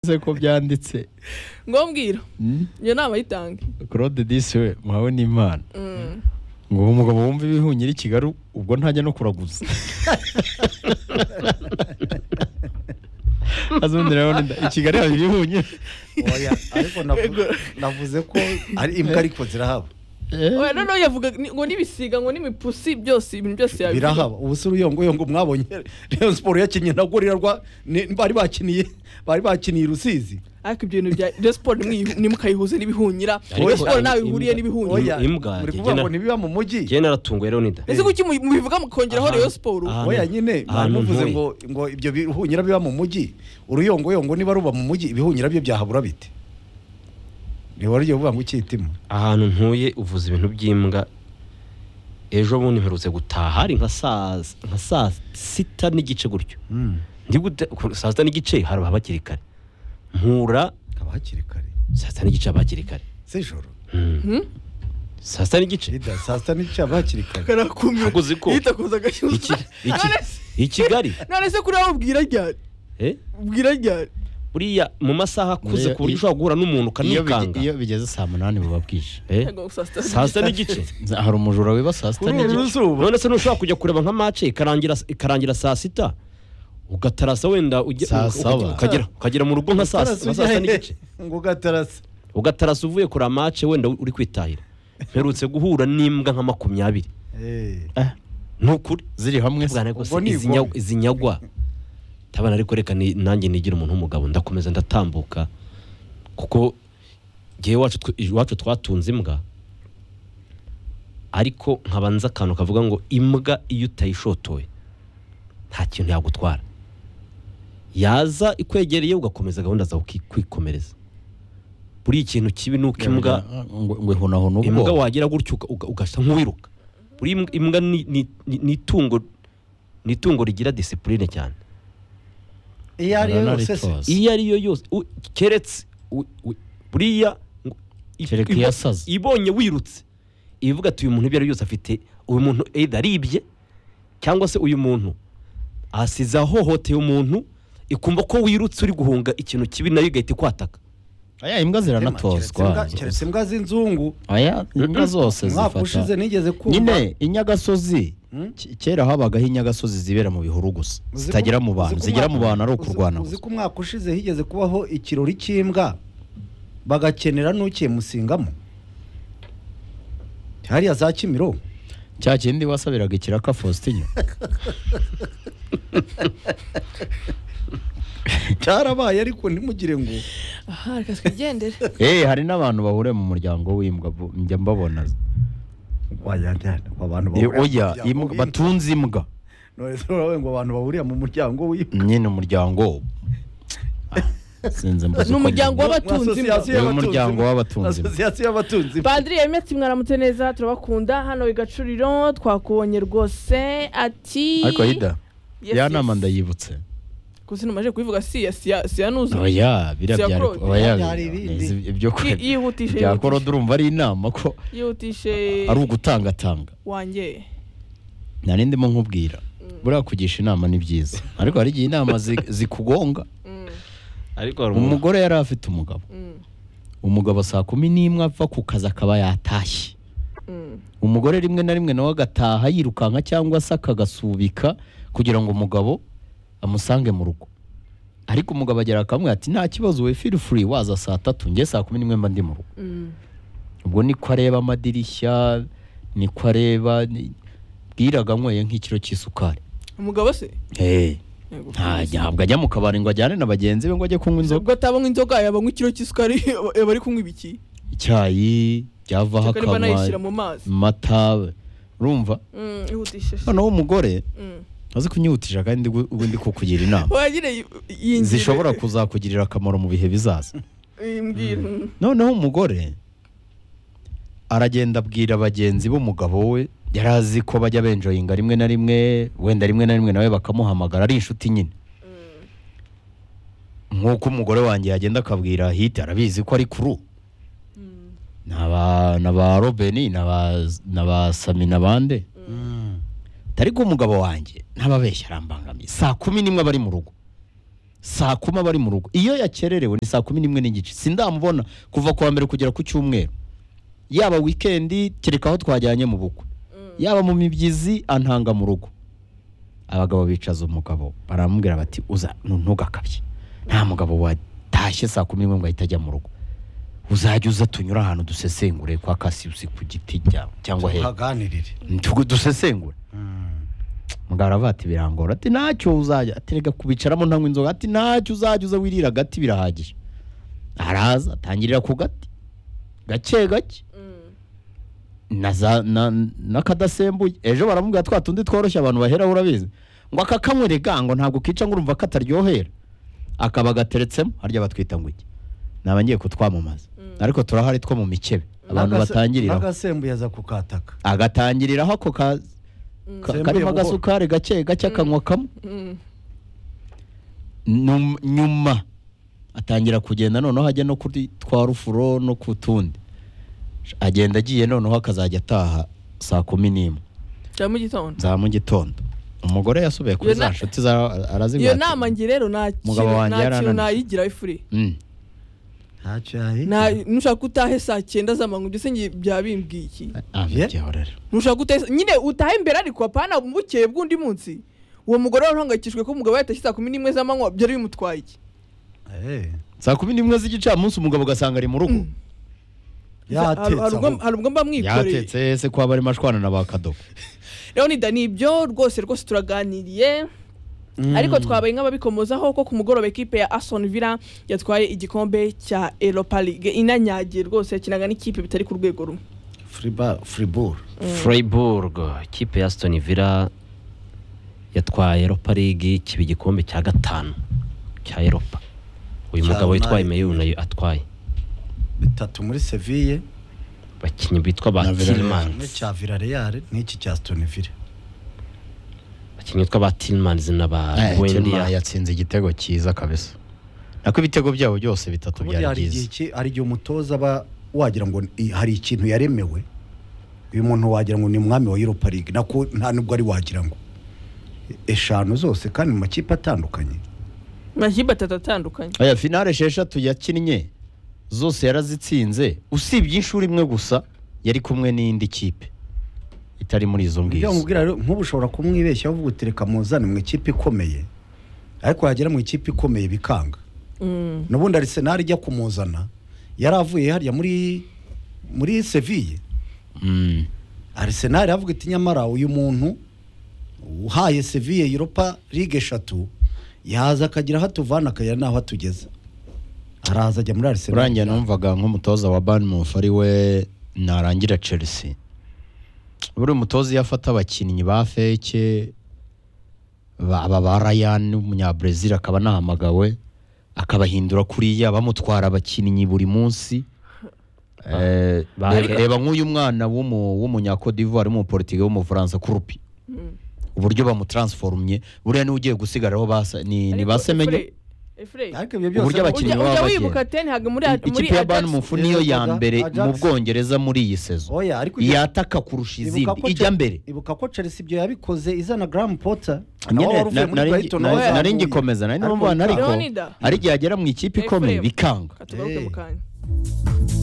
yavuze ko byanditse ngo mbwira iyo nama yitange claude disi we muhawe n'imana ngo uwo mugabo wumva ibihunyira i kigali ubwo ntajya no kuraguza azundi rero i kigali haba ibihunyira oya ariko navu- navuze ko ari imbwa ariko zirahaba oya noneho yavuga ni- ngo n'ibisiga ngo n'imipusi byose ibintu byose yabivuga birahaba ubu se uruyongoyongo mwabonye Rayon siporo yakinnye na gorira rwa ni- bari bakiniye bari bakiniye i rusizi ariko ibyo bintu bya Rayon siporo nimwiyu- ntimukayihuze n'ibihunyira Ariko- Rayon siporo ntawe ihuriye imbwa- n'ibihunyira oya imbwa muri igenda- kuvuga ngo ntibiba mu mujyi njyewe naratunguwe rero nida ese kuki mu- mubivuga mukongeraho Ahantu- Rayon siporo ahantu- oya nyine bari ahantu bavuze ntuye. ngo ngo ibyo bihunyira biba mu mujyi uruyongoyongo niba ruba mu mujyi ibihunyira byo byahabura bite ntiwaryo uvuga ngo ukitima ahantu ntuye uvuza ibintu by'imbwa ejo bundi mperutse gutaha hari nka saa nka saa sita n'igice gutyo Ndi gute- ku- saa sita n'igice hari abakiri kare mpura haba hakiri kare saa sita n'igice abakiri kare sijoro Hmm? saa sita n'igice Ida, saa sita n'igice haba hakiri kare karakumira Ntabwo uzi ko- yitakoza agashyushyu Iki- iki- i Kigali none se kuri aho ubwira ryari eh? ubwira ryari buriya mu masaha akuze Iyo- ku iyo- buryo ushobora guhura n'umuntu iyo ukanikanga bige- iyo bigeze saa munani buba bwije Eh? Ngo saa sita- saa sita n'igice Nza- hari umujura wiba saa sita kuri uru n'igice ruzuba none se ntushobora kujya kureba nka mace ikarangira ikarangira saa sita ugatarasa wenda ujya- Saa uka- saba. ukagera ukagera mu rugo nka saa Ugatarasa nka saa sita ujya he? n'igice ngo ugatarasa ugatarasa uvuye kureba mace wenda uri kwitahira mperutse guhura n'imbwa nka makumyabiri Eh, ni ukuri ziri hamwe se ubwana rwose ubwo ni izi igombe. nya- izi nyagwa ndabona ariko reka ni- nanjye nigira umuntu w'umugabo ndakomeza ndatambuka kuko ngewe iwacu twe- iwacu twatunze imbwa ariko nkabanza akantu kavuga ngo imbwa iyo utayishotoye nta kintu yagutwara yaza ikwegereye ugakomeza gahunda zawe uki- kwikomereza buriya ikintu kibi ni uko imbwa ngo ngo ihunahuna imbwa ubwo wagira gutyo uga- uga- ugasa nk'uwiruka buri imbwa- imbwa ni- ni ni- ni itungo ni itungo rigira disipurine cyane iyo ari yo yose se Nararitose. iyo ari yo yose u- keretse u- u- buriya ngo- i- Kereka ibo- iyasaze. ibonye wirutse ivuga ati uyu muntu ibyo ari byo byose afite uyu muntu either aribye cyangwa se uyu muntu asize ahohoteye umuntu ikumva ko wirutse uri guhunga ikintu kibi nayo igahita ikwataka aya imbwa ziranatozwa Keretse imbwa- keretse imbwa z'inzungu aya imbwa zose umwaka ushize zifata nigeze kumva nyine inyagasozi Hmm? ke- kera habagaho inyagasozi zibera mu bihuru gusa Uzi ko- zitagera mu bantu uzi ko zigera mu umwaka- bantu ari uzi- ukurwana uzi gusa ko umwaka ushize higeze kubaho ikirori cy'imbwa bagakenera n'ukiymusingamo hariya za kimiro cya kindi wasabiraga ikiraka faustin cyarabaye ariko ntimugire ngo aha reka twigendere eh hari n'abantu bahuriye mu muryango w'imbwa bu- njya mbabona wajyana abantu Eh, bahurira mu oya muryango imbwa- w'imbwa. batunze imbwa None se uravuga ngo abantu bahuriye mu muryango w'imbwa nyine umuryango Ah, sinzi mbuze uko Ni umuryango mbivuga. w'abatunzi Mu imbwa. asosiyasiyo Uyu y'abatunzi muryango imbwa. w'abatunzi imbwa. asosiyasiyo y'abatunzi imbwa. Padiri Emeti mwaramutse neza turabakunda hano i Gacuriro twakubonye rwose ati ariko hida Yes, ya yes. nama ndayibutse Gusa numaje kubivuga siya siya siya nuzi oya biriya byari Bya Claude. oya Byari ibindi. izi- ibyo Yi- kweli yihutishe bya yihutishe. korode urumva ari inama ko yihutishe ari ugutangatanga wanjye nta n'indimo nkubwira buriya kugisha inama ni byiza ariko hari igihe inama zi- zikugonga Mm, ariko hari umuntu umugore yari afite umugabo mm, umugabo saa kumi n'imwe apfa ku kazi akaba yatashye mm. umugore rimwe na rimwe nawe agataha yirukanka cyangwa se akagasubika kugira ngo umugabo amusange mu rugo ariko umugabo agera akamwe ati nta kibazo we feel free waza saa tatu njye saa kumi n'imwe mba ndi mu rugo Mm. ubwo niko areba amadirishya niko areba ni- bwiraga anyweye nk'ikiro cy'isukari umugabo se hey. Yego. nta ntabwo ajya mu kabari ngo ajyane na bagenzi be ngo ajye kunywa inzoga ubwo atabanywa inzoga yabanywa ikiro cy'isukari yaba ari kunywa ibiki icyayi byavaho Cyakora imba anayishyira akanywa mu mazi mata urumva Mm, yihutishe noneho umugore Mm. azi kunyihutisha kandi gu- ubu ndi kukugira inama wagire yi- yinjire zishobora kuzakugirira akamaro mu bihe bizaza imbwira noneho umugore aragenda abwira bagenzi b'umugabo we yari azi ko bajya benjoyinga rimwe na rimwe wenda rimwe na rimwe nawe bakamuhamagara ari inshuti nyine nk'uko umugore wanjye yagenda akabwira hiti arabizi ko ari kuru ni aba- ni aba robeni ni aba- ni aba sami na bande ariko umugabo wanjye ntababeshya arambangamiye saa kumi n'imwe aba ari mu rugo saa kumi aba ari mu rugo iyo yakererewe ni saa kumi n'imwe n'igice sindamubona kuva ku wa mbere kugera ku cyumweru yaba wikendi kereka aho twajyanye mu bukwe yaba mu mibyizi antanga mu rugo abagabo bicaza umugabo baramubwira bati uza nu- ntugakabye nta mugabo watashye saa kumi n'imwe ngo ahite ajya mu rugo uzajya uza tunyura ahantu dusesengure kwa kasiyusi ku giti cya- cyangwa hejuru tuhaganirire Ntugu- dusesengure mugabo aravuga ati birangora ati ntacyo uzajya ati reka kubicaramo ntanywa inzoga ati ntacyo uzajya uza wirira agati birahagije araza atangirira ku gati gake gake na za- na- n'akadasembuye ejo baramubwira twa tundi tworoshye abantu baheraho urabizi ngo aka kamwe rega ngo ntabwo kica ngo urumva kataryohera akaba gateretsemo harya batwita ngo iki naba ngiye kutwamamaza ariko turahari two mu mikebe abantu N'agase- batangiriraho n'agasembuye aza kukataka agatangiriraho ako ka ka- Sembuye karimo buhoro. agasukari gake gake akanywa kamwe Num- nyuma atangira kugenda noneho ajya no kuri twa rufuro no ku tundi agenda agiye noneho akazajya ataha saa kumi n'imwe cya mu gitondo za mu gitondo umugore yasubiye kuri Iyo za na- nshuti za iyo arazibwira nama ati, ngi rero nta Mugabo kintu- wanjye nta kintu yarananiwe. nayigira ifuri "Mm, ntacyo Nta- yahita nushaka utahe saa cyenda z'amanywa ibyo se ngi- byaba bimbwiye iki ah, Yeah. byihorera." nushaka utahe nyine utahe imbere ariko apana bukeye bw'undi munsi uwo mugore wari uhangayikishijwe ko umugabo yatashye saa kumi n'imwe z'amanywa byari bimutwaye iki Eh, saa kumi n'imwe z'igicamunsi umugabo ugasanga ari mu rugo Hari yatetse ubwo- ahubwo. hari ubwo mba mwikoreye yatetse se ko aba ari mashwana na ba kadogo rero ni dani ibyo rwose rwose turaganiriye ariko twabaye nk'ababikomozaho ko ku mugoroba ekipe ya Aston Villa yatwaye igikombe cya Europa League inanyagiye rwose yakinaga n'ikipe bitari ku rwego rumwe Friba- Fribourg. Freiburg ikipe ya Aston Villa yatwaye Europa League kiba igikombe cya gatanu cya Europa uyu Cya mugabo witwaye United. Meyuru nayo atwaye bitatu muri seville abakinnyi bitwa ba Na Villarreal. kimwe Tillmans cya villarreal n'iki cya stonville abakinnyi bitwa ba Tillmans na ba Eh, Chelsea Buendia yatsinze igitego cyiza kabisa nako ibitego byabo byose bitatu Burya byari hari igihe byiza iki- hari igihe umutoza aba wagira ngo i- hari ikintu yaremewe uyu muntu wagira ngo ni umwami wa europa league nako nta nubwo ari wagira ngo eshanu zose kandi mu makipe atandukanye amakipe atatu atandukanye aya finale esheshatu yakinnye zose yarazitsinze usibye inshuro imwe gusa yari kumwe n'indi kipe itari muri izo ibyo ngizo bamubwira rero nk'ubu ushobora kumwibeshya uvuga uti reka muzane mu ikipe ikomeye ariko yagera mu ikipe ikomeye bikanga Mm. nubundi arisenali ijya kumuzana yari avuye harya muri muri seville Mm. Arsenal iravuga iti nyamara uyu muntu uhaye Sevilla Europa League eshatu yaza akagira aho atuvana akagira n'aho atugeza araza ajya muri Arsenal urangiye numvaga nk'umutoza wa banmufu ari we narangira chelsea buri mutoza iyo afata abakinnyi ba feke ba- aba ba ryan w'umunyabrazil akaba anahamagawe akabahindura kuriya bamutwara abakinnyi buri munsi Eh, ba- reba- reba nk'uyu mwana w'umu- w'umunyakodivuwari w'umuporitiga w'umufaransa kurupi uburyo bamutaransforumye buriya niwe ugiye gusigaraho basa- ni ni ba Ariko Semenyo Efure- Efure, ariko Uburyo ibyo byose abakinnyi ujya baba ujya bagenda. wibuka te ntabwo muri muri ikipe ya Ajax- banmufu niyo ya Ajax- mbere mu Ajax. bwongereza muri iyi sezo oya ariko ibyo- yataka kurusha ibuka izindi ko Chel- ijya mbere ibuka ko Chelsea ibyo yabikoze izana Graham Potter Nyine, nawe wari uvuye na- muri nari- Brighton, nari- nawe nari yahavuye. ngikomeza nari Ariko numva bikanga. ariko Leonida. hari igihe agera mu ikipe ikomeye Efure. bikanga Katugaruke Eh. mu kanya